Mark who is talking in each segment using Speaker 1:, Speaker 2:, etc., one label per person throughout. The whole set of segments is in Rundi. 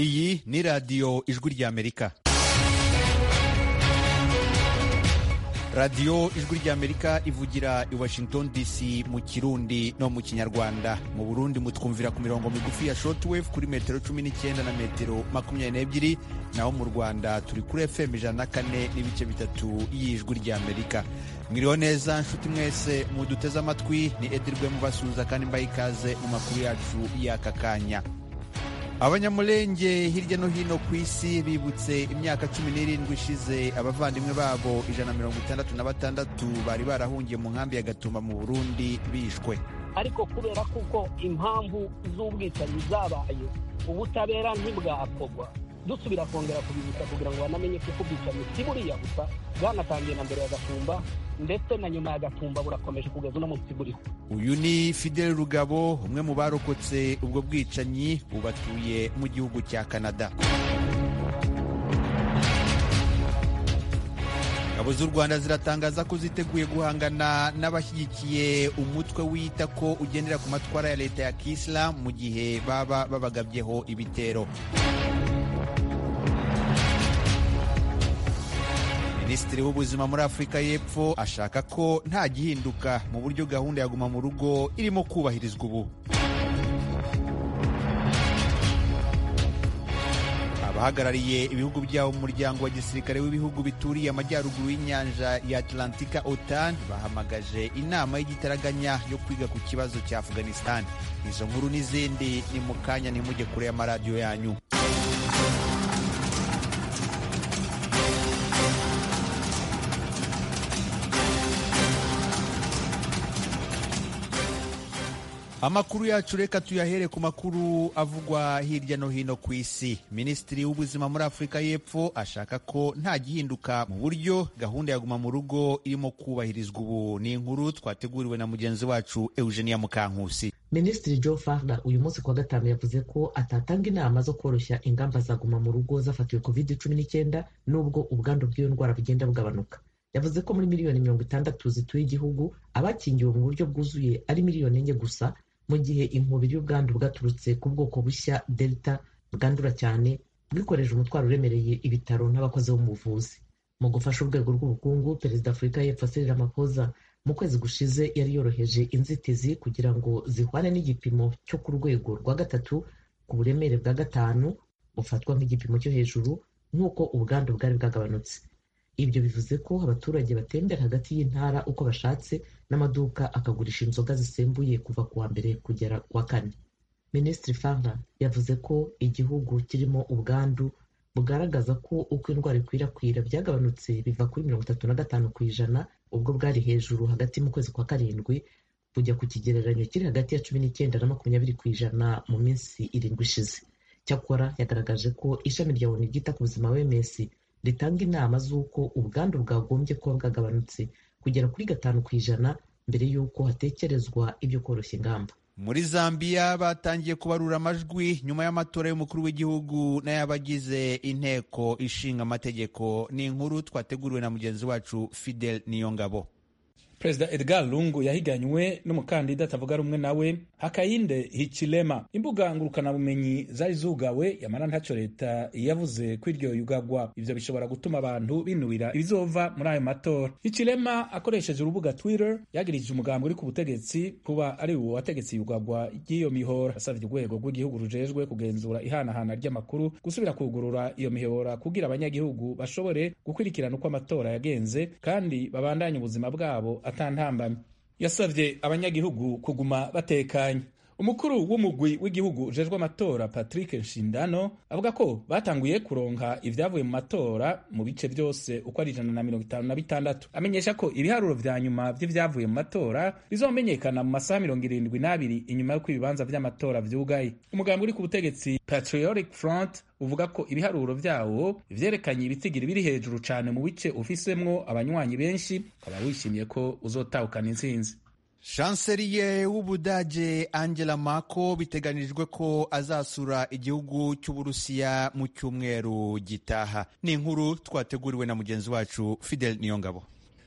Speaker 1: iyi ni radiyo ijwi ry'amerika radiyo ijwi ry'amerika ivugira i washington dc mu kirundi no mu kinyarwanda mu burundi mutwumvira ku mirongo migufi ya shortwave kuri metero cumi n'icyenda na metero makumyabiri n'ebyiri naho mu rwanda turi kuri fm ijana na kane n'ibice bitatu y'ijwi ry'amerika mwiriho neza nshuti mwese muduteze amatwi ni edirwe mubasuhuza kandi mbaha ikaze mu makuru yacu y'aka kanya abanyamulenge hirya no hino ku isi bibutse imyaka cumi n'irindwi ishize abavandimwe babo ijana na mirongo itandatu na batandatu bari barahungiye mu nkambi ya gatumba mu burundi bishwe
Speaker 2: ariko kubera kuko impamvu z'ubwicanyi zabaye ubutabera ntibwakorwa dusubira kongera kubibutsa kugira ngo banamenye kuko ubwicanyi si buriya gusa bwanatangiye na mbere ya gatumba ndetse na nyuma ya gatumba burakomeje kugeza uno munsi buriho
Speaker 1: uyu ni fidel rugabo umwe mu barokotse ubwo bwicanyi bubatuye mu gihugu cya canada ingabo z'u rwanda ziratangaza ko ziteguye guhangana n'abashyigikiye umutwe wita ko ugendera ku matwara ya leta ya kisilamu mu gihe baba babagabyeho ibitero minisitiri w'ubuzima muri afurika y'epfo ashaka ko nta gihinduka mu buryo gahunda ya guma mu rugo irimo kubahirizwa ubu abahagarariye ibihugu byabo mu muryango wa gisirikare w'ibihugu bituriye amajyaruguru y'inyanja ya atlantika otan bahamagaje inama y'igitaraganya yo kwiga ku kibazo cya afghanistan izo nkuru n'izindi ni mu kanya ntimujye kure y'amaradiyo yanyu amakuru yacu reka tuyahere ku makuru avugwa hirya no hino ku isi minisitiri w'ubuzima muri afurika y'epfo ashaka ko nta gihinduka mu buryo gahunda ya guma mu rugo irimo kubahirizwa ubu ni inkuru twateguriwe na mugenzi wacu eugenia mukankusi
Speaker 3: minisitiri joe farda uyu munsi kuwa gatanu yavuze ko atatanga inama zo koroshya ingamba za guma mu rugo zafatiwe covid cumi n'icyenda n'ubwo ubwandu bw'iyo ndwara bugenda bugabanuka yavuze ko muri miliyoni mirongo itandatu zituye igihugu abakingiwe mu buryo bwuzuye ari miliyoni enye gusa mu gihe inkubiri y'ubwandu bwaturutse ku bwoko bushya delta bwandura cyane bwikoreje umutwaro uremereye ibitaro n'abakozi bo mu buvuzi mu gufasha urwego rw'ubukungu perezida afurika y'epfo Cyril Ramaphosa mu kwezi gushize yari yoroheje inzitizi kugira ngo zihwane n'igipimo cyo ku rwego rwa gatatu ku buremere bwa gatanu bufatwa nk'igipimo cyo hejuru nk'uko ubwandu bwari bwagabanutse ibyo bivuze ko abaturage batembera hagati y'intara uko bashatse n'amaduka akagurisha inzoga zisembuye kuva ku wa mbere kugera ku wa kane minisitiri farna yavuze ko igihugu kirimo ubwandu bugaragaza ko uko indwara ikwirakwira byagabanutse biva kuri mirongo itatu na gatanu ku ijana ubwo bwari hejuru hagati mu kwezi kwa karindwi kujya ku kigereranyo kiri hagati ya cumi n'icyenda na makumyabiri ku ijana mu minsi irindwi ishize cyakora yagaragaje ko ishami rya onu ryita ku buzima wms ritanga inama z'uko ubwandu bwagombye kuba bwagabanutse kugera kuri gatanu ku ijana mbere y'uko hatekerezwa ibyo koroshya ingamba
Speaker 1: muri zambia batangiye kubarura amajwi nyuma y'amatora y'umukuru w'igihugu n'ay'abagize inteko ishinga amategeko ni inkuru twateguriwe na mugenzi wacu fidel niyongabo
Speaker 4: perezida edgar lungu yahiganywe n'umukandida atavuga rumwe nawe hakayinde hichilema imbuga ngurukanabumenyi zari zugawe yamara ntacyo leta yavuze ko iryo yugagwa ivyo bishobora gutuma abantu binubira ibizova muri ayo matora hichilema akoresheje urubuga twitter yagirije umugambi uri ku butegetsi kuba ari uwo wategetse iyugagwa ry'iyo mihora yasavye urwego rw'igihugu rujejwe kugenzura ihanahana ry'amakuru gusubira kugurura iyo mihora kugira abanyagihugu bashobore gukurikirana uko amatora yagenze kandi babandanye ubuzima bwabo atantambamye yasabye abanyagihugu kuguma batekanye umukuru w'umugwi w'igihugu ujejwe amatora patrick nshindano avuga ko batanguye kuronka ivyavuye mu matora mu bice byose uko ari ijana na mirongo itanu na bitandatu amenyesha ko ibiharuro vya nyuma vy'ivyavuye mu matora bizomenyekana mu masaha mirongo irindwi n'abiri inyuma y'uko ibibanza vy'amatora vyugaye umugambi uri ku butegetsi patriotic front uvuga ko ibiharuro vyawo vyerekanye ibitigiri biri hejuru cane mu bice ufisemwo abanywanyi benshi ukaba wishimiye ko uzotahukana intsinzi
Speaker 1: shanseliye w'ubudage angela mako biteganijwe ko azasura igihugu cy'uburusiya mu cyumweru gitaha ni inkuru twateguriwe na mugenzi wacu fidel niyongabo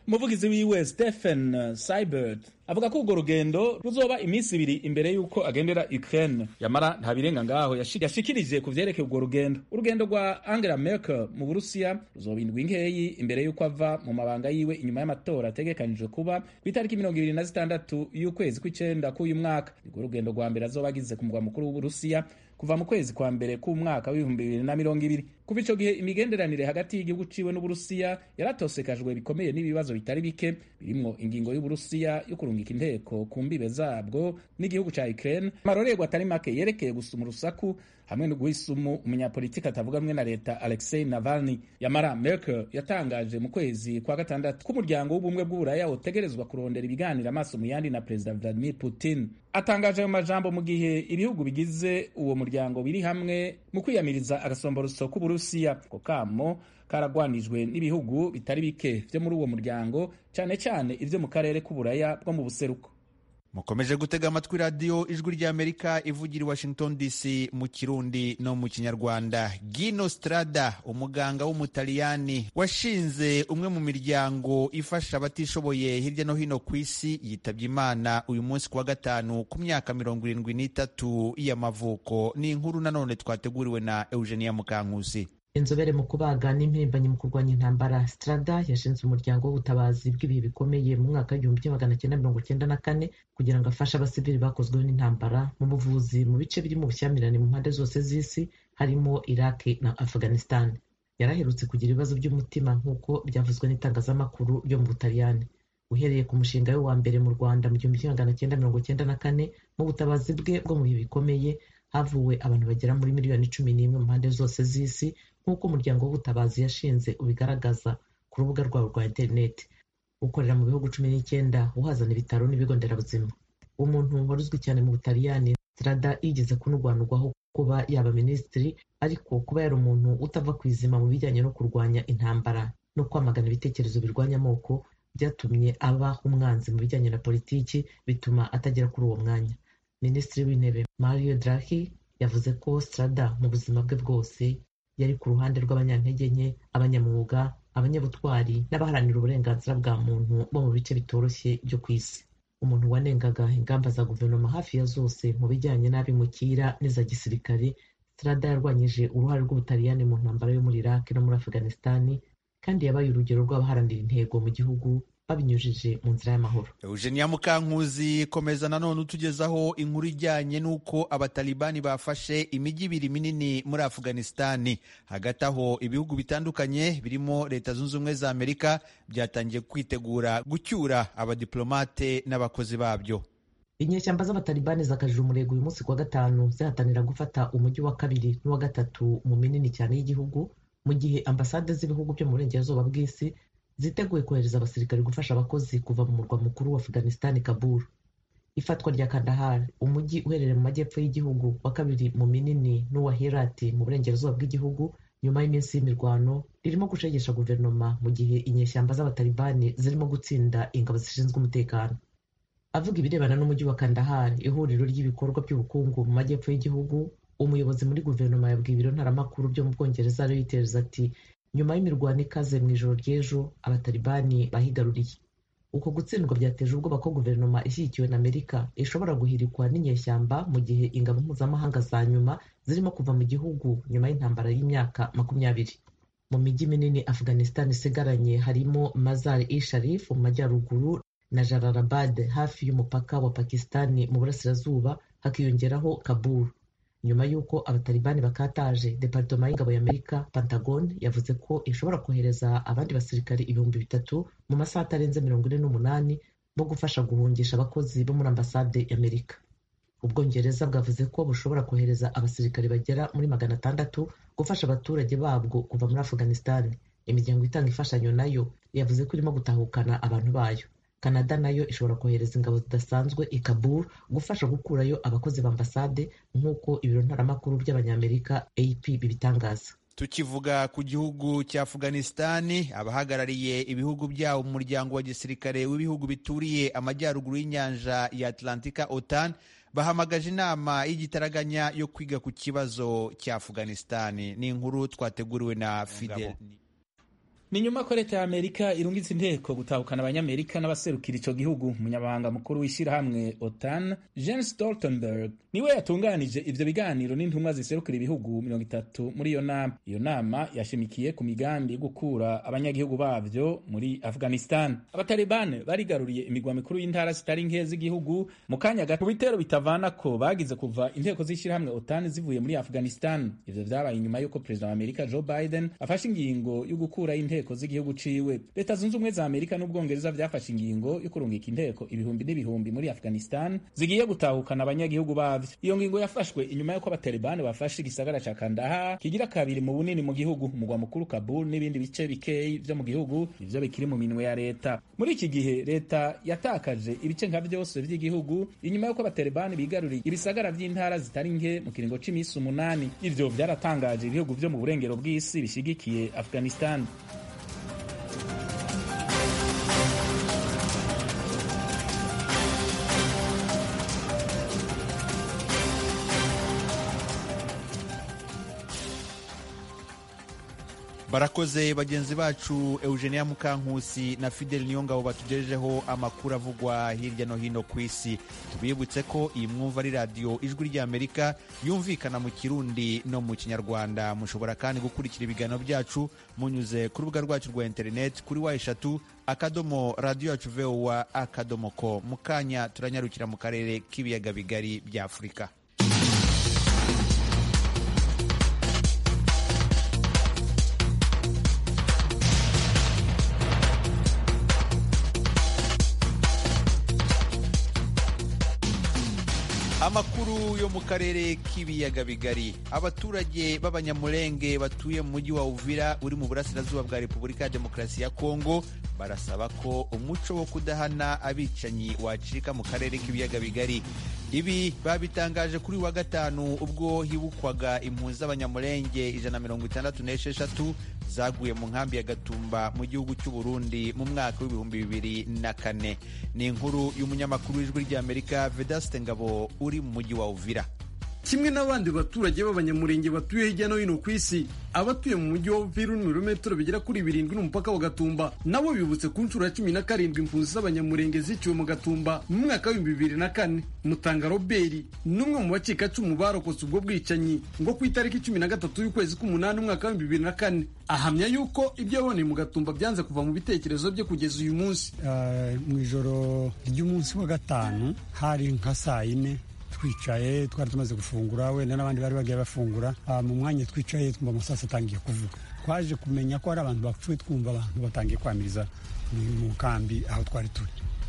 Speaker 4: umuvugizi wiwe stephen seibert avuga ko urwo rugendo ruzoba iminsi ibiri imbere y'uko agendera ukraine yamara nta birenga ngaho yashikirije ku vyerekeye urwo rugendo urugendo rwa angela merkel mu burusiya ruzoba indwi nkeyi imbere y'uko ava mu mabanga yiwe inyuma y'amatora ategekanijwe kuba ku itariki mirongo ibiri na zitandatu y'ukwezi kw'icenda k'uyu mwaka urwo rugendo rwa mbere azoba agize ku mugwa mukuru w'uburusiya kuva mu kwezi kwa mbere k'umwaka w'ibihumbi bibiri na mirongo ibiri kuva ico gihe imigenderanire hagati y'igihugu ciwe n'uburusiya yaratosekajwe bikomeye n'ibibazo bitari bike birimwo ingingo y'uburusiya yo kurungika inteko ku mbibe zabwo n'igihugu ca ukraine amarorerwa atari make yerekeye gusuma urusaku hamwe no guhisumu umunyapolitiki atavuga rumwe na leta alexei navalny yamara merkel yatangaje mu kwezi kwa gatandatu k'umuryango w'ubumwe bw'uburaya wotegerezwa kurondera ibiganiro amaso mu yandi na perezida vladimir putin atangaje ayo majambo mu gihe ibihugu bigize uwo muryango biri hamwe mu kwiyamiriza agasomboroso k'uburusiya ko kamo karagwanijwe n'ibihugu bitari bike vyo muri uwo muryango cyane cyane ivyo mu karere k'uburaya bwo mu buseruko
Speaker 1: mukomeje gutega amatwi radiyo ijwi ry'amerika ivugira i washington dc mu kirundi no mu kinyarwanda gino strada umuganga w'umutaliyani washinze umwe mu miryango ifasha abatishoboye hirya no hino ku isi yitabye imana uyu munsi ku wa gatanu ku myaka mirongo irindwi n'itatu y'amavuko ni inkuru nanone twateguriwe na eugenia mukankusi
Speaker 3: inzobere mu kubaga n'impirimbanyi mu kurwanya intambara strada yashinze umuryango w'ubutabazi bw'ibihe bikomeye mu mwaka w'igihumbi kimwe magana cyenda mirongo cyenda na kane kugira ngo afashe abasivili bakozweho n'intambara mu buvuzi mu bice birimo ubushyamirane mu mpande zose z'isi harimo iraki na afghanistan yaraherutse kugira ibibazo by'umutima nk'uko byavuzwe n'itangazamakuru ryo mu butaliyani uhereye ku mushinga we wa mbere mu rwanda mu gihumbi kimwe magana cyenda mirongo cyenda na kane mu butabazi bwe bwo mu bihe bikomeye havuwe abantu bagera muri miliyoni cumi n'imwe mu mpande zose z'isi nk'uko umuryango w'ubutabazi yashinze ubigaragaza ku rubuga rwabo rwa interineti ukorera mu bihugu cumi n'icyenda uhazana ibitaro n'ibigo nderabuzima umuntu wari uzwi cyane mu butaliyani strada yigeze kunurwanurwaho kuba yaba minisitiri ariko kuba yari umuntu utava ku izima mu bijyanye no kurwanya intambara no kwamagana ibitekerezo birwanya amoko byatumye aba umwanzi mu bijyanye na politiki bituma atagera kuri uwo mwanya minisitiri w'intebe mario draghi yavuze ko strada mu buzima bwe bwose yari ku ruhande rw'abanyantege nke abanyamwuga abanyabutwari n'abaharanira uburenganzira bwa muntu bo mu bice bitoroshye byo ku isi umuntu wanengaga ingamba za guverinoma hafi ya zose mu bijyanye n'abimukira n'iza gisirikare strada yarwanyije uruhare rw'ubutaliyani mu ntambara yo muri iraki no muri afghanistani kandi yabaye urugero rw'abaharanira intego mu gihugu babinyujije mu nzira y'amahoro
Speaker 1: eugenia mukankuzi komeza nanone utugezaho inkuru ijyanye n'uko abatalibani bafashe imijyi ibiri minini muri afghanistani hagati aho ibihugu bitandukanye birimo leta zunze ubumwe za amerika byatangiye kwitegura gucyura abadiplomate n'abakozi babyo
Speaker 3: inyeshyamba z'abatalibani zakajije umurego uyu munsi kuwa gatanu zihatanira gufata umujyi wa kabiri n'uwa gatatu mu minini cyane y'igihugu mu gihe ambasade z'ibihugu byo mu burengerazuba bw'isi ziteguye kohereza abasirikari gufasha abakozi kuva mu murwa mukuru wa afghanistan kabul ifatwa rya kandahar umujyi uherereye mu majyepfo y'igihugu wa kabiri mu minini n'uwa herati mu burengerazuba bw'igihugu nyuma y'iminsi y'imirwano ririmo gushegesha guverinoma mu gihe inyeshyamba z'abatalibani zirimo gutsinda ingabo zishinzwe umutekano avuga ibirebana n'umujyi wa kandahar ihuriro ry'ibikorwa by'ubukungu mu majyepfo y'igihugu umuyobozi muri guverinoma yabwiye ibiro ntaramakuru byo mu bwongereza reuters ati nyuma y'imirwano ikaze mu ijoro ry'ejo abatalibani bahigaruriye uko gutsindwa byateje ubwoba ko guverinoma ishyigikiwe na amerika ishobora guhirikwa n'inyeshyamba mu gihe ingabo mpuzamahanga za nyuma zirimo kuva mu gihugu nyuma y'intambara y'imyaka makumyabiri mu mijyi minini afghanistan isigaranye harimo mazar i sharif mu majyaruguru na jararabad hafi y'umupaka wa pakistani mu burasirazuba hakiyongeraho kabul nyuma y'uko abatalibani bakataje departoma y'ingabo y'amerika pentagon yavuze ko ishobora kohereza abandi basirikari ibihumbi bitatu mu masaha atarenze mirongo ine n'umunani bo gufasha guhungisha abakozi bo muri ambasade y'amerika ubwongereza bwavuze ko bushobora kohereza abasirikari bagera muri magana atandatu gufasha abaturage babwo kuva muri afghanistan imiryango itanga imfashanyo nayo yavuze ko irimo gutahukana abantu bayo canada nayo ishobora kohereza ingabo zidasanzwe i kabul gufasha gukurayo abakozi ba ambasade nk'uko ibiro ntaramakuru by'abanyamerika ap bibitangaza
Speaker 1: tukivuga ku gihugu cya afghanistani abahagarariye ibihugu byabo mu muryango wa gisirikare w'ibihugu bituriye amajyaruguru y'inyanja ya atlantika otan bahamagaje inama y'igitaraganya yo kwiga ku kibazo cya afghanistani ni inkuru twateguriwe na fidel
Speaker 4: ni nyuma ko leta ya amerika irungitse inteko gutahukana abanyamerika n'abaserukira ico gihugu umunyamabanga mukuru w'ishyirahamwe otan jens stoltenberg niwe yatunganije ivyo biganiro n'intumwa ziserukira ibihugu mirongo itatu muri iyo nama iyo nama yashimikiye ku migambi yo gukura abanyagihugu bavyo muri afghanistan abatalibane barigaruriye imigwa mikuru y'intara zitari nke z'igihugu mu kanya gato mu bitero bitavana ko bagize kuva inteko z'ishyirahamwe otan zivuye muri afghanistan ivyo vyabaye inyuma y'uko perezida wa amerika joe biden afashe ingingo yo gukuraho inteko z'igihugu ciwe leta zunze ubumwe za amerika n'ubwongereza vyafashe ingingo yo kurungika inteko ibihumbi n'ibihumbi muri afghanistan zigiye gutahukana abanyagihugu bavyo iyo ngingo yafashwe inyuma y'uko abatalibani bafashe igisagara ca kandaha kigira kabiri mu bunini mu gihugu umugwa mukuru kabul n'ibindi bice bikeyi vyo mu gihugu ivyo bikiri mu minwe ya leta muri iki gihe leta yatakaje ibice nka vyose vy'igihugu inyuma y'uko abatalibani bigaruriye ibisagara vy'intara zitari nke mu kiringo c'imisi umunani ivyo vyaratangaje ibihugu vyo mu burengero bw'isi bishigikiye afghanistan
Speaker 1: barakoze bagenzi bacu eugenia mukankusi na fidel niyongabo batugejejeho amakuru avugwa hirya no hino ku isi tubibutse ko iyi mwumva ari radiyo ijwi ry'amerika yumvikana mu kirundi no mu kinyarwanda mushobora kandi gukurikira ibiganiro byacu munyuze ku rubuga rwacu rwa interineti kuri wa eshatu akadomo radiyo yacu vowa akadomo ko mu kanya turanyarukira mu karere k'ibiyaga bigari bya afurika amakuru yo mu karere k'ibiyaga bigari abaturage b'abanyamurenge batuye mu mujyi wa uvira uri mu burasirazuba bwa repubulika ya demokarasi ya kongo barasaba ko umuco wo kudahana abicanyi wacika mu karere k'ibiyaga bigari ibi babitangaje kuri wa gatanu ubwo hibukwaga impunzi z'abanyamurenge ijana mirongo itandatu n'esheshatu zaguye mu nkambi ya gatumba mu gihugu cy'u Burundi mu mwaka w'ibihumbi bibiri na kane ni inkuru y'umunyamakuru w'ijwi ry'amerika vedaste ngabo uri mu mujyi wa uvira
Speaker 5: kimwe n'abandi baturage b'abanyamurenge batuye hirya no hino ku isi abatuye mu mujyi wa Uvira uri mu birometero bigera kuri birindwi n'umupaka wa Gatumba nabo bibutse ku nshuro ya cumi na karindwi impunzi z'abanyamurenge ziciwe mu Gatumba mu mwaka w'ibihumbi bibiri na kane Mutanga Robert n'umwe mu bacikacumu barokotse ubwo bwicanyi ngo ku itariki cumi na gatatu y'ukwezi k'umunani umwaka w'ibihumbi bibiri na kane ahamya yuko ibyo yaboneye mu Gatumba byanze kuva mu bitekerezo bye kugeza uyu munsi
Speaker 6: mu ijoro ry'umunsi wa gatanu hari nka saa yine twicaye twari tumaze gufungura wenda n'abandi bari bagiye bafungura mu mwanya twicaye twumva amasasu atangiye kuvuga twaje kumenya ko hari abantu bapfuye twumva abantu batangiye kwamiriza mu kambi aho twari turi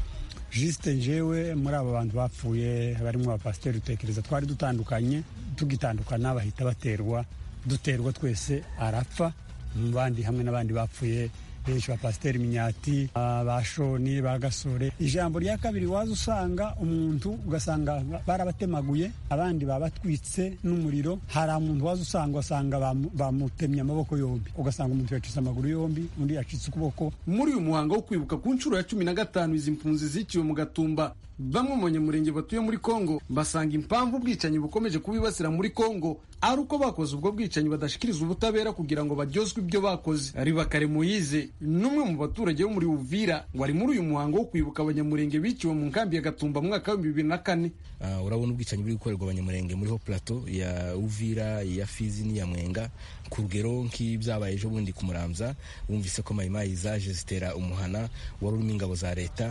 Speaker 6: jisite njyewe muri abo bantu bapfuye barimo abapasiteri dutekereza twari dutandukanye tugitandukana bahita baterwa duterwa twese arapfa mu bandi hamwe n'abandi bapfuye benshi ba pasiteri minyati ba shoni ba gasore ijambo rya kabiri waza usanga umuntu ugasanga barabatemaguye abandi babatwitse n'umuriro hari umuntu waza usanga ugasanga bamutemye amaboko yombi ugasanga umuntu yacitse amaguru yombi undi yacitse ukuboko
Speaker 5: muri uyu muhango wo kwibuka ku nshuro ya cumi na gatanu izi mpunzi ziciwe mu gatumba bamwe mu banyamurenge batuye muri kongo basanga impamvu ubwicanyi bukomeje kubibasira muri kongo ari uko bakoze ubwo bwicanyi badashikiriza ubutabera kugira ngo baryozwe ibyo bakoze ribakare muyize n'umwe mu baturage bo muri uvira wari muri uyu muhango wo kwibuka abanyamurenge biciwe mu nkambi ya gatumba mu mwaka w'ibihumbi bibiri na kane
Speaker 7: uh, urabona ubwicanyi buri gukorerwa abanyamurenge muri ho plateau ya uvira ya fizi n'iya mwenga ku rugero nk'ibyabaye ejo bundi ku muramza wumvise ko mayimayi zaje zitera umuhana wari urimo ingabo za leta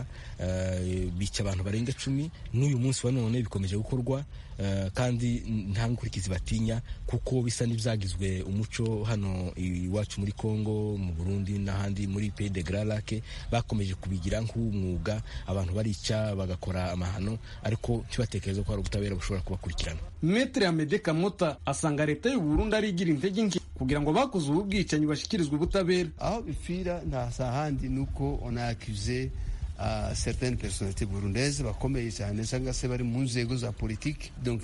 Speaker 7: uh, bica abantu barenga cumi n'uyu munsi wa none bikomeje gukorwa uh, kandi nta nkurikizi batinya kuko bisa n'ibyagizwe umuco hano iwacu muri congo mu burundi n'ahandi muri pays de grand lac bakomeje kubigira nk'umwuga abantu barica bagakora amahano ariko ntibatekereze ko hari ubutabera bushobora kubakurikirana
Speaker 5: metere amede kamota asanga leta y'u burundi ari igira intege nke kugira ngo bakoze ubu bwicanyi bashyikirizwe ubutabera
Speaker 8: aho bipfira nta handi ni uko onakize uh, certaines personnalités burundaises bakomeye cyane cyangwa se bari mu nzego za politiki donc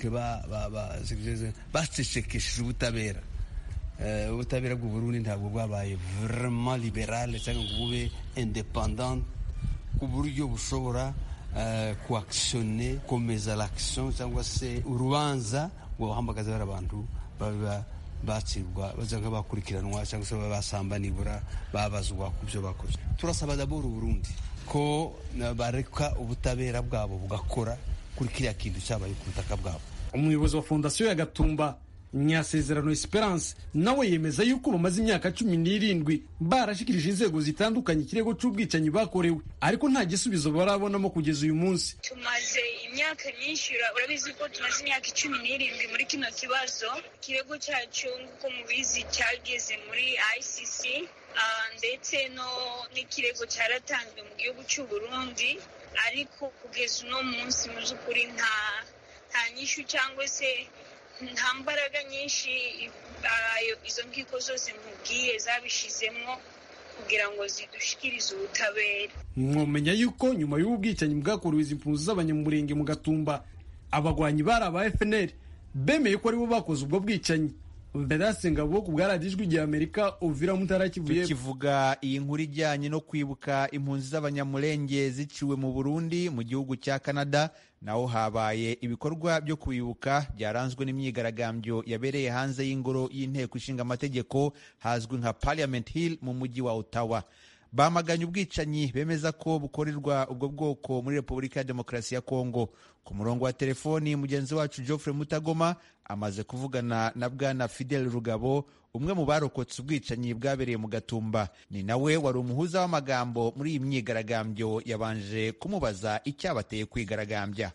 Speaker 8: bacecekesheje ubutabera ubutabera bw'u Burundi ntabwo bwabaye vraiment liberal cyangwa ngo bube independant ku buryo bushobora kuakisione komeza l'action cyangwa se urubanza rwabahamagaza bari abantu baba bacibwa bazaga bakurikiranwa cyangwa se basamba nibura babazwa ku byo bakoze turasaba daboro Burundi ko bareka ubutabera bwabo bugakora kuri kiriya kintu cyabaye ku butaka bwabo
Speaker 5: umuyobozi wa fondasiyo ya gatumba nyasezerano esperance nawe yemeza yuko bamaze imyaka cumi n'irindwi barashikirije inzego zitandukanye ikirego cy'ubwicanyi bakorewe ariko nta gisubizo barabonamo kugeza uyu munsi
Speaker 9: tumaze imyaka myinshi urabizi ko tumaze imyaka icumi n'irindwi muri kino kibazo ikirego cyacu nk'uko mubizi cyageze muri icc ndetse no n'ikirego cyaratanzwe mu gihugu cy'u burundi ariko kugeza uno munsi mu by'ukuri nta nta nyishu cyangwa se nta mbaraga nyinshi izo nkiko zose mubwiye zabishizemo kugira ngo zidushikirize ubutabera
Speaker 5: mwomenya yuko nyuma y'ubu bwicanyi bwakorewe izi mpunzi z'abanyamurenge mu gatumba abagwanyi bari aba fnr bemeye ko aribo bakoze ubwo bwicanyi Vedaste Ngabo ku bwa radiyo ijwi rya Amerika Uvira Mutara Kivuye
Speaker 1: tukivuga iyi nkuru ijyanye no kwibuka impunzi z'abanyamurenge ziciwe mu Burundi mu gihugu cya Canada naho habaye ibikorwa byo kwibuka byaranzwe n'imyigaragambyo yabereye hanze y'ingoro y'inteko ishinga amategeko hazwi nka Parliament Hill mu mujyi wa Ottawa bamaganye ubwicanyi bemeza ko bukorerwa ubwo bwoko muri repubulika ya demokarasi ya kongo ku murongo wa telefoni mugenzi wacu geoffrey mutagoma amaze kuvugana na bwana fidel rugabo umwe mu barokotse ubwicanyi bwabereye mu gatumba ni nawe wari umuhuza w'amagambo muri iyi myigaragambyo yabanje kumubaza icyabateye kwigaragambya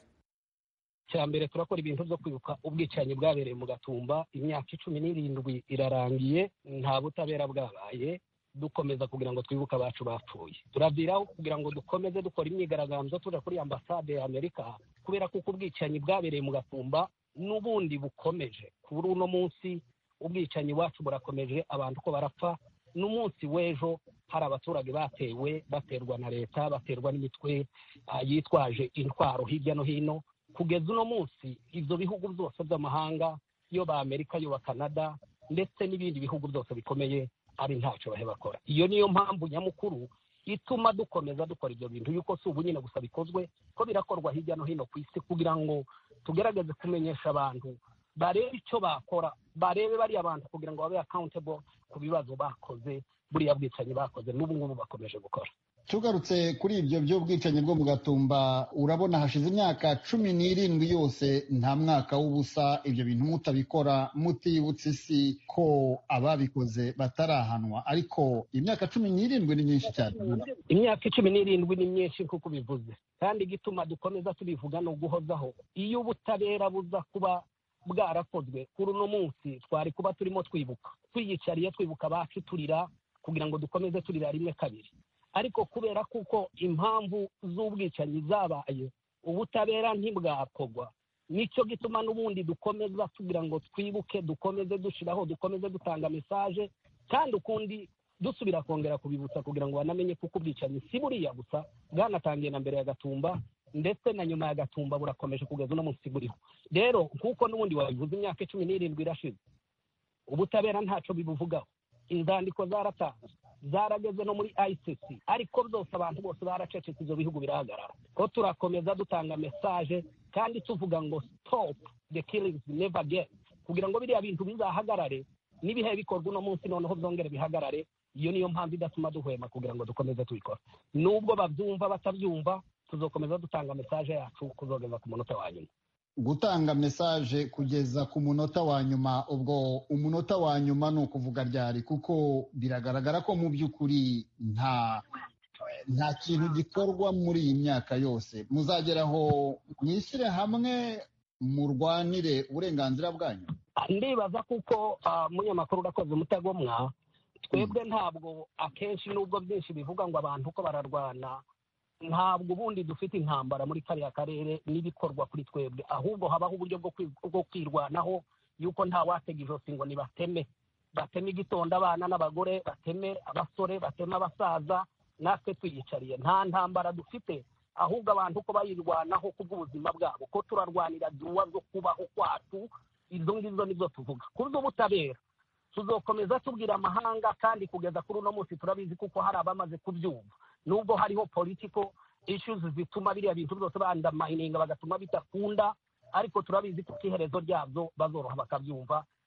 Speaker 2: cya mbere turakora ibintu byo kwibuka ubwicanyi bwabereye mu gatumba imyaka icumi n'irindwi irarangiye nta butabera bwabaye dukomeza kugira ngo twibuke abacu bapfuye turaviraho kugira ngo dukomeze dukora imyigaragambyo tuja kuri ambasade ya amerika kubera kuko ubwicanyi bwabereye mu gatumba n'ubundi bukomeje kuri uno munsi ubwicanyi wacu burakomeje abantu ko barapfa n'umunsi w'ejo hari abaturage batewe baterwa na leta baterwa n'imitwe yitwaje intwaro hirya no hino kugeza uno munsi ibyo bihugu byose by'amahanga yo ba amerika yo ba canada ndetse n'ibindi bihugu byose bikomeye ari ntacyo bahe bakora iyo niyo mpamvu nyamukuru ituma dukomeza dukora ibyo bintu yuko si ubu nyine gusa bikozwe ko birakorwa hirya no hino ku isi kugira ngo tugerageze kumenyesha abantu barebe icyo bakora barebe bariya bantu kugira ngo babe accountable ku bibazo bakoze buriya bwicanyi bakoze n'ubu ngubu bakomeje gukora
Speaker 10: tugarutse kuri ibyo by'ubwicanyi bwo mu gatumba urabona hashize imyaka cumi n'irindwi yose nta mwaka w'ubusa ibyo bintu mutabikora mutibutse isi ko ababikoze batarahanwa ariko imyaka cumi n'irindwi ni myinshi cyane
Speaker 2: imyaka icumi n'irindwi ni myinshi nk'uko ubivuze kandi igituma dukomeza tubivuga ni uguhozaho iyo ubutabera buza kuba bwarakozwe kuri uno munsi twari kuba turimo twibuka twiyicariye twibuka abacu turira kugira ngo dukomeze turira rimwe kabiri ariko kubera kuko impamvu z'ubwicanyi zabaye ubutabera ntibwakorwa nicyo gituma n'ubundi dukomeza tugira ngo twibuke dukomeze dushyiraho dukomeze dutanga mesaje kandi ukundi dusubira kongera kubibutsa kugira ngo banamenye kuko ubwicanyi si buriya gusa bwanatangiye na mbere ya gatumba ndetse na nyuma ya gatumba burakomeje kugeza uno munsi buriho rero nk'uko n'ubundi wabivuze imyaka cumi n'irindwi irashize ubutabera ntacyo bibuvugaho inzandiko zaratanzwe zarageze no muri ICC ariko byose abantu bose baracecetse ibyo bihugu birahagarara ko turakomeza dutanga mesaje kandi tuvuga ngo stop the killings never again kugira ngo biriya bintu bizahagarare n'ibihe bikorwa uno munsi noneho byongere bihagarare iyo niyo mpamvu idatuma duhwema kugira ngo dukomeze tubikora nubwo babyumva batabyumva tuzokomeza dutanga mesaje yacu kuzogeza ku munota wa nyuma
Speaker 10: gutanga mesaje kugeza ku munota wa nyuma ubwo umunota wa nyuma ni ukuvuga ryari kuko biragaragara ko mu by'ukuri nta nta kintu gikorwa muri iyi myaka yose muzageraho mwishyire hamwe murwanire uburenganzira bwanyu
Speaker 2: ndibaza kuko umunyamakuru urakoze umutagomwa twebwe ntabwo akenshi nubwo byinshi bivuga ngo abantu ko bararwana ntabwo ubundi dufite intambara muri kariya karere n'ibikorwa kuri twebwe ahubwo habaho uburyo bwo kwirwanaho yuko nta watega ijosi ngo nibateme bateme igitondo abana n'abagore bateme abasore bateme abasaza natwe twiyicariye nta ntambara dufite ahubwo abantu ko bayirwanaho kubw'ubuzima bwabo ko turarwanira duwa zo kubaho kwacu izo ngizo nizo tuvuga ku z'ubutabera tuzokomeza tubwira amahanga kandi kugeza kuri uno munsi turabizi kuko hari abamaze kubyumva nubwo hariho political issues zituma biriya bintu byose bandamayininga bagatuma bidakunda ariko turabizi ko iherezo ryabyo bazoroha bakabyumva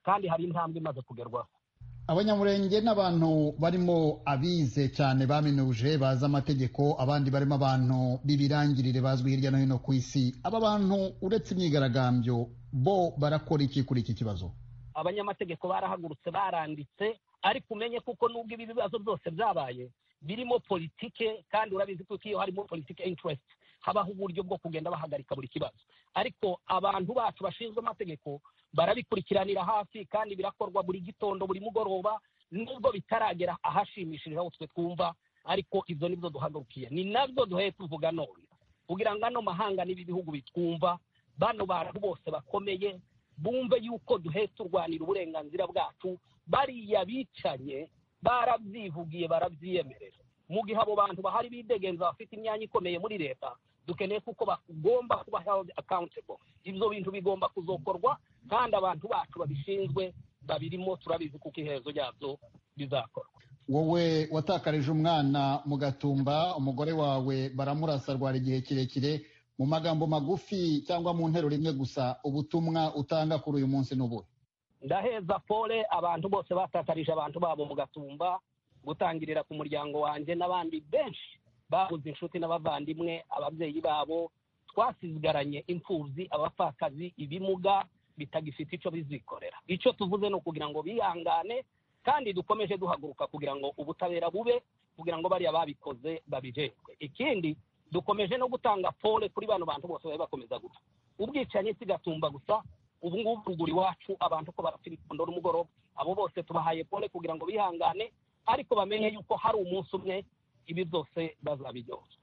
Speaker 2: kandi hari intambwe imaze kugerwaho
Speaker 10: abanyamurenge n'abantu barimo abize cyane baminuje bazi amategeko abandi barimo abantu b'ibirangirire bazwi hirya no hino ku isi aba bantu uretse imyigaragambyo bo barakora iki kuri iki kibazo
Speaker 2: abanyamategeko barahagurutse baranditse ariko umenye kuko nubwo ibi bibazo byose byabaye birimo politike kandi urabizi ko iyo harimo politike interest habaho uburyo bwo kugenda bahagarika buri kibazo ariko abantu bacu bashinzwe amategeko barabikurikiranira hafi kandi birakorwa buri gitondo buri mugoroba nubwo bitaragera ahashimishije aho twe twumva ariko ibyo nibyo duhagurukiye ni nabyo duheye tuvuga none kugira ngo ano mahanga n'ibi bihugu bitwumva bano bantu bose bakomeye bumve yuko duheye turwanira uburenganzira bwacu bariya bicanye barabyivugiye barabyiyemerera mu gihe abo bantu bahari bidegenza bafite imyanya ikomeye muri leta dukeneye kuko bagomba kuba held accountable ibyo bintu bigomba kuzokorwa kandi abantu bacu babishinzwe babirimo turabizi kuko iherezo ryabyo bizakorwa
Speaker 10: wowe watakarije umwana mu gatumba umugore wawe baramurasa rwara igihe kirekire mu magambo magufi cyangwa mu nteruro imwe gusa ubutumwa utanga kuri uyu munsi n'ubuhe
Speaker 2: ndaheza pole abantu bose batakarije abantu babo mu gatumba gutangirira ku muryango wanjye n'abandi benshi babuze inshuti n'abavandimwe ababyeyi babo twasigaranye imfubyi abapfakazi ibimuga bitagifite icyo bizikorera icyo tuvuze ni ukugira ngo bihangane kandi dukomeje duhaguruka kugira ngo ubutabera bube kugira ngo bariya babikoze babijejwe ikindi dukomeje no gutanga pole kuri bano bantu bose bari bakomeza gupfa ubwicanyi si gatumba gusa ubu ngubu ruguru iwacu abantu ko barapfa ibikondo n'umugoroba abo bose tubahaye pole kugira ngo bihangane ariko bamenye yuko hari umunsi umwe ibi byose bazabiryozwa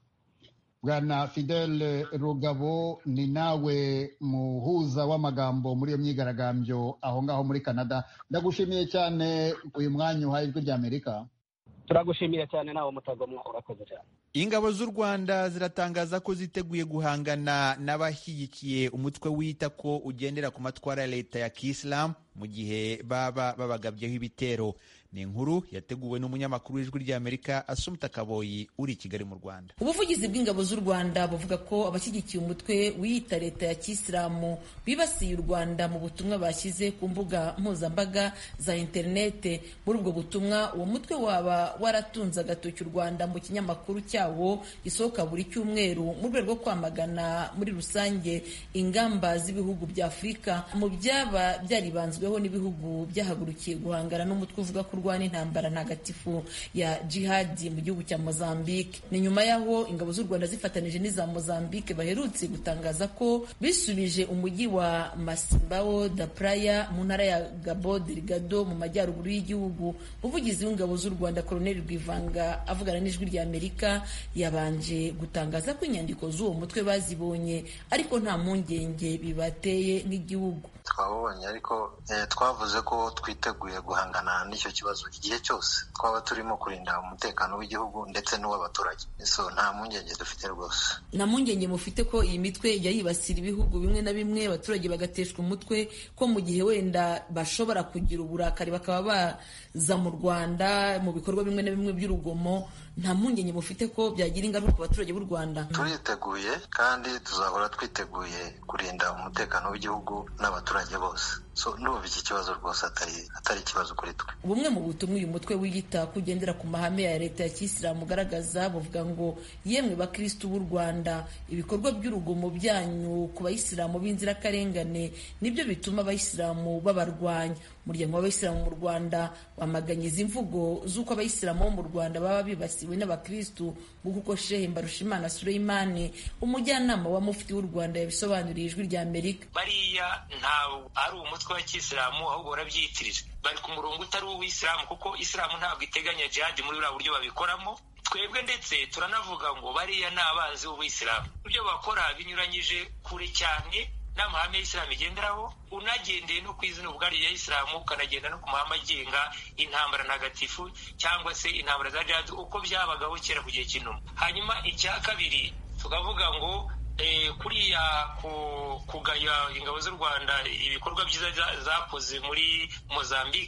Speaker 10: bwana fidele rugabo ni nawe muhuza w'amagambo muri iyo myigaragambyo aho ngaho muri canada ndagushimiye cyane uyu mwanya uhaye ijwi ry'amerika
Speaker 2: turagushimiye cyane nawe mutagomwa urakoze cyane
Speaker 1: ingabo z'u rwanda ziratangaza ko ziteguye guhangana n'abashyigikiye umutwe wita ko ugendera ku matwara ya leta ya kisilamu mu gihe baba babagabyeho ibitero ni inkuru yateguwe n'umunyamakuru w'ijwi ry'amerika asumta kaboyi uri i kigali mu rwanda
Speaker 11: ubuvugizi bw'ingabo z'u rwanda buvuga ko abashyigikiye umutwe wiyita leta ya kisilamu bibasiye u rwanda mu butumwa bashyize ku mbuga mpuzambaga za interinete muri ubwo butumwa uwo mutwe waba waratunze agatoki u rwanda mu kinyamakuru cyawo gisohoka buri cyumweru mu rwego rwo kwamagana muri rusange ingamba z'ibihugu bya afurika mu byaba byaribanzweho n'ibihugu byahagurukiye guhangana n'umutwe uvuga ko urwana intambara ntagatifu ya jihadi mu gihugu cya mozambique ni nyuma y'aho ingabo z'u rwanda zifatanije n'iza mozambique baherutse gutangaza ko bisubije umujyi wa masimbao da praya mu ntara ya gabo delgado mu majyaruguru y'igihugu umuvugizi w'ingabo z'u rwanda koloneli rwivanga avugana n'ijwi rya amerika yabanje gutangaza ko inyandiko z'uwo mutwe bazibonye ariko nta mpungenge bibateye nk'igihugu
Speaker 12: twabonye ariko twavuze ko twiteguye guhangana n'icyo kibazo igihe cyose twaba turimo kurinda umutekano w'igihugu ndetse n'uw'abaturage so nta mpungenge dufite rwose
Speaker 11: nta mpungenge mufite ko iyi mitwe ijya yibasira ibihugu bimwe na bimwe abaturage bagateshwa umutwe ko mu gihe wenda bashobora kugira uburakari bakaba baza mu rwanda mu bikorwa bimwe na bimwe by'urugomo nta mpungenge mufite ko byagira ingaruka ku baturage b'u rwanda
Speaker 12: turiteguye kandi tuzahora twiteguye kurinda umutekano w'igihugu n'abaturage bose so ndumva iki kibazo rwose atari atari ikibazo kuri twe
Speaker 11: bumwe mu butumwa uyu mutwe wiyita kugendera ku mahame ya leta ya kisilamu ugaragaza buvuga ngo yemwe bakirisitu b'u rwanda ibikorwa by'urugomo byanyu ku bayisilamu b'inzirakarengane nibyo bituma abayisilamu babarwanya umuryango w'abayisilamu mu rwanda wamaganye izi mvugo z'uko abayisilamu bo mu rwanda baba bibasiwe n'abakirisitu nk'uko shehe mbarushimana sureyimani umujyanama wa mufti w'u rwanda yabisobanuriye ijwi rya amerika
Speaker 13: bariya ntabwo ari umutwe wa kisilamu ahubwo barabyiyitirira bari ku murongo utari uw'isilamu kuko isilamu ntabwo iteganya jihadi muri buriya buryo babikoramo twebwe ndetse turanavuga ngo bariya ni abanzi b'ubuyisilamu ibyo bakora binyuranyije kure cyane n'amahame y'isilamu igenderaho unagendeye no ku izina ubwaryo rya isilamu ukanagenda no ku mahame agenga intambara ntagatifu cyangwa se intambara za jihadi uko byabagaho kera ku gihe cy'inuma hanyuma icya kabiri tukavuga ngo kuriya kugaya ingabo z'u rwanda ibikorwa byiza zakoze muri mozambique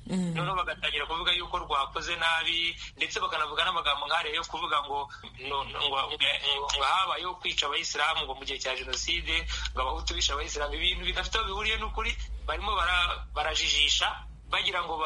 Speaker 13: noneho bagatangira kuvuga yuko rwakoze nabi ndetse bakanavuga n'amagambo nk'ariya yo kuvuga ngo ngo habayeho kwica abayisilamu ngo mu gihe cya jenoside ngo abahutu bishe abayisilamu ibintu bidafite aho bihuriye n'ukuri barimo barajijisha bagira ngo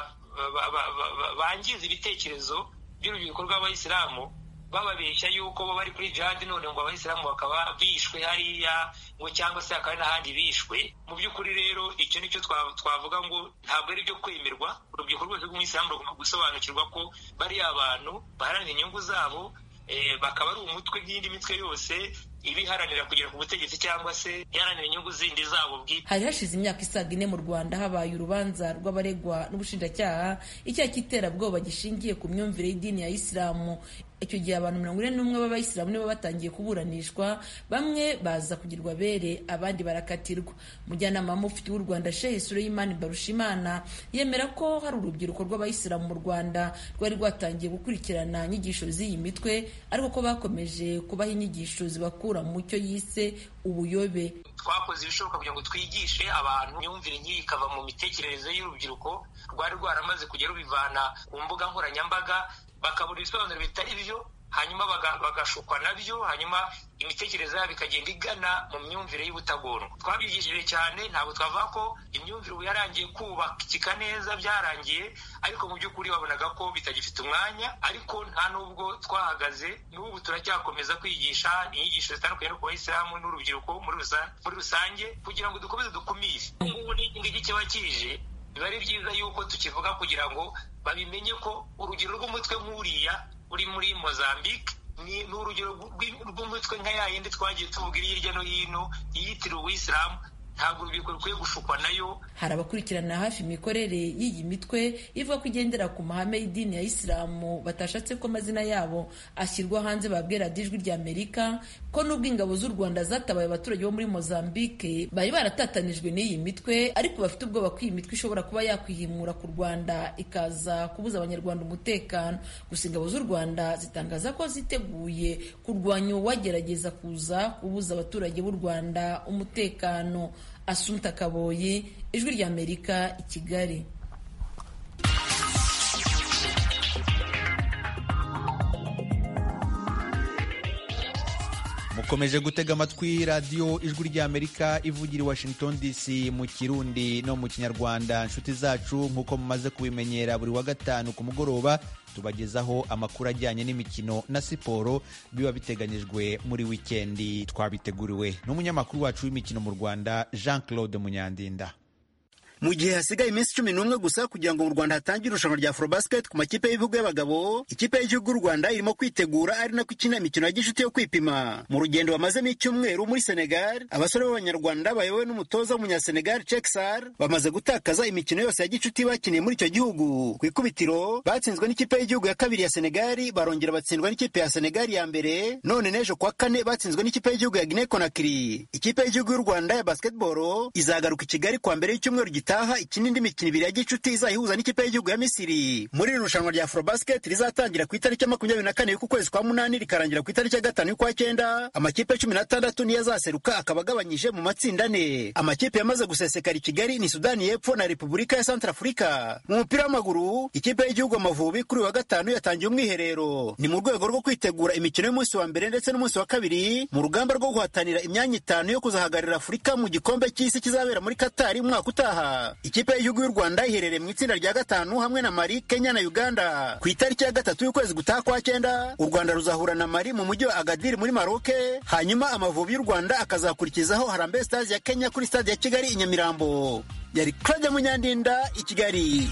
Speaker 13: bangize ibitekerezo by'urubyiruko rw'abayisilamu bababeshya yuko bo bari kuri jihadi none ngo abayisilamu bakaba bishwe hariya ngo cyangwa se hakaba n'ahandi bishwe mu by'ukuri rero icyo nicyo twavuga ngo ntabwo ari ibyo kwemerwa urubyiruko rwose rw'umuyisilamu rugomba gusobanukirwa ko bariya abantu baharanira inyungu zabo bakaba ari umutwe nk'indi mitwe yose ibiharanira kugera ku butegetsi cyangwa se iharanira inyungu zindi zabo bwite
Speaker 11: hari hashize imyaka isaga ine mu rwanda habaye urubanza rw'abaregwa n'ubushinjacyaha icyaha cy'iterabwoba gishingiye ku myumvire y'idini ya isilamu icyo gihe abantu mirongo ine n'umwe b'abayisilamu nibo batangiye kuburanishwa bamwe baza kugirwa bere abandi barakatirwa umujyanama w'umufiti w'u rwanda shehe sureyimani barushimana yemera ko hari urubyiruko rw'abayisilamu mu rwanda rwari rwatangiye gukurikirana inyigisho z'iyi mitwe ariko ko bakomeje kubaha inyigisho zibakura mu cyo yise ubuyobe
Speaker 13: twakoze ibishoboka kugira ngo twigishe abantu imyumvire nk'iyi ikava mu mitekerereze y'urubyiruko rwari rwaramaze kujya rubivana ku mbuga nkoranyambaga bakabura ibisobanuro bitari byo hanyuma bagashukwa nabyo hanyuma imitekerereze yabo ikagenda igana mu myumvire y'ubutagondwa twabyigishije cyane ntabwo twavuga ko imyumvire ubu yarangiye kubakika neza byarangiye ariko mu by'ukuri wabonaga ko bitagifite umwanya ariko nta n'ubwo twahagaze n'ubu turacyakomeza kwigisha inyigisho zitandukanye no ku bayisilamu n'urubyiruko muri rusange kugira ngo dukomeze dukumire ubu ngubu n'iki kiba kije biba ari byiza yuko tukivuga kugira ngo babimenye ko urugero rw'umutwe nk'uriya uri muri mozambique ni urugero rw'umutwe nka ya yindi twagiye tuvuga iri hirya no hino yiyitiriwe uwisilamu ntabwo urubyiruko rukwiye gushukwa nayo
Speaker 11: hari abakurikirana hafi imikorere y'iyi mitwe ivuga ko igendera ku mahame y'idini ya isilamu batashatse ko amazina yabo ashyirwa hanze babwira ijwi rya amerika ko n'ubwo ingabo z'u rwanda zatabaye abaturage bo muri mozambique bari baratatanijwe n'iyi mitwe ariko bafite ubwoba ko iyi mitwe ishobora kuba yakwihimura ku rwanda ikaza kubuza abanyarwanda umutekano gusa ingabo z'u rwanda zitangaza ko ziteguye kurwanya uwagerageza kuza kubuza abaturage b'u rwanda umutekano Asumta Kaboyi ijwi rya Amerika i Kigali
Speaker 1: mukomeje gutega amatwi radiyo ijwi ry'amerika ivugira i washington dc mu kirundi no mu kinyarwanda inshuti zacu nk'uko mumaze kubimenyera buri wa gatanu ku mugoroba tubagezaho amakuru ajyanye n'imikino na siporo biba biteganyijwe muri wikendi twabiteguriwe n'umunyamakuru wacu w'imikino mu rwanda jean claude munyandinda
Speaker 14: mu gihe hasigaye iminsi cumi n'umwe gusa kugira ngo mu rwanda hatangire irushanwa rya afrobasket ku makipe y'ibihugu y'abagabo ikipe y'igihugu y'u rwanda irimo kwitegura ari nako ikina imikino ya gishuti yo kwipima mu rugendo bamazemo icyumweru muri senegal abasore b'abanyarwanda bayobowe n'umutoza w'umunyasenegal cekisar bamaze gutakaza imikino yose ya gicuti bakiniye muri icyo gihugu ku ikubitiro batsinzwe n'ikipe y'igihugu ya kabiri ya senegali barongera batsindwa n'ikipe ya senegali ya mbere none n'ejo kuwa kane batsinzwe n'ikipe y'igihugu ya guinea conakry ikipe y'igihugu y'u rwanda ya basketball izagaruka i kigali kuwa mbere y'icyumweru gitaha gitaha ikina indi mikino ibiri ya gicuti izayihuza n'ikipe y'igihugu ya misiri muri iri rushanwa rya afrobasket rizatangira ku itariki ya makumyabiri na kane y'uku kwezi kwa munani rikarangira ku itariki ya gatanu y'ukwa cyenda amakipe cumi n'atandatu niyo azaseruka akaba agabanyije mu matsinda ane amakipe yamaze gusesekara i kigali ni sudani y'epfo na repubulika ya santarafurika mu mupira w'amaguru ikipe y'igihugu amavubi kuri uyu wa gatanu yatangiye umwiherero ni mu rwego rwo kwitegura imikino y'umunsi wa mbere ndetse n'umunsi wa kabiri mu rugamba rwo guhatanira imyanya itanu yo kuzahagararira afurika mu gikombe cy'isi kizabera muri katari umwaka utaha ikipe y'igihugu y'u rwanda iherereye mu itsinda rya gatanu hamwe na mari kenya na uganda ku itariki ya gatatu y'ukwezi gutaha kwa cyenda u rwanda ruzahura na mari mu mujyi wa agadiri muri maroke hanyuma amavubi y'u rwanda akazakurikizaho harambe stars ya kenya kuri stade ya kigali i nyamirambo yari claude munyandinda i kigali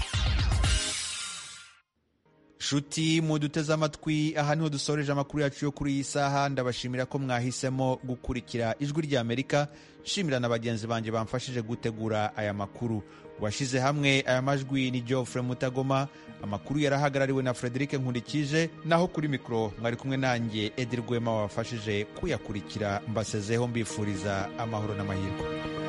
Speaker 1: nshuti muduteze amatwi aha niho dusoreje amakuru yacu yo kuri iyi saha ndabashimira ko mwahisemo gukurikira ijwi ry'amerika nshimira na bagenzi banjye bamfashije gutegura aya makuru washyize hamwe aya majwi ni geoffrey mutagoma amakuru yarahagarariwe na frederic nkurikije naho kuri mikoro mwari kumwe nanjye edi rwema wabafashije kuyakurikira mbasezeho mbifuriza amahoro n'amahirwe